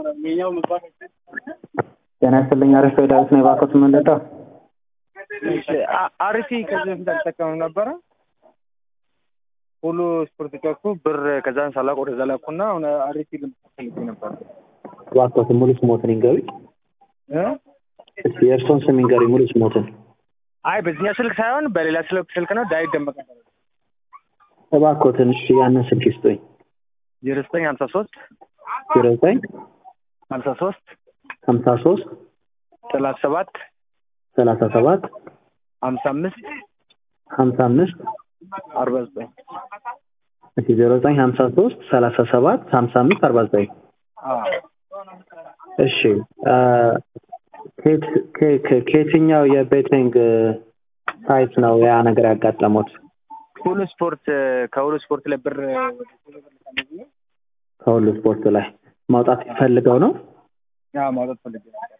ጤና ይስጥልኝ። አሪፍ ዳዊት ነው የባኮት መንደዳ አሪፊ ከዚህ በፊት አልጠቀምም ነበረ። ሁሉ ስፖርት ጨኩ ብር ከዛን ሳላቅ ወደዛ ላኩና አሁን አሪፊ ልምፈልግ ነበር። እባክዎትን ሙሉ ስሞትን ይንገሪ። እስኪ የእርስዎን ስም ይንገሪ ሙሉ ስሞትን። አይ በዚህኛው ስልክ ሳይሆን በሌላ ስልክ ስልክ ነው። ዳዊት ደመቀ እባክዎትን እሺ ያንን ስልክ ይስጡኝ። ዜሮ ዘጠኝ ሀምሳ ሶስት ዜሮ ዘጠኝ ሀምሳ ሶስት ሀምሳ ሶስት ሰላሳ ሰባት ሰላሳ ሰባት ሀምሳ አምስት ሀምሳ አምስት አርባ ዘጠኝ እሺ ዜሮ ዘጠኝ ሀምሳ ሶስት ሰላሳ ሰባት ሀምሳ አምስት አርባ ዘጠኝ እሺ ከየትኛው የቤቲንግ ሳይት ነው ያ ነገር ያጋጠሙት? ሁሉ ስፖርት ከሁሉ ስፖርት ላይ ብር ከሁሉ ስፖርት ላይ ማውጣት ፈልገው ነው? ማውጣት ፈልጌ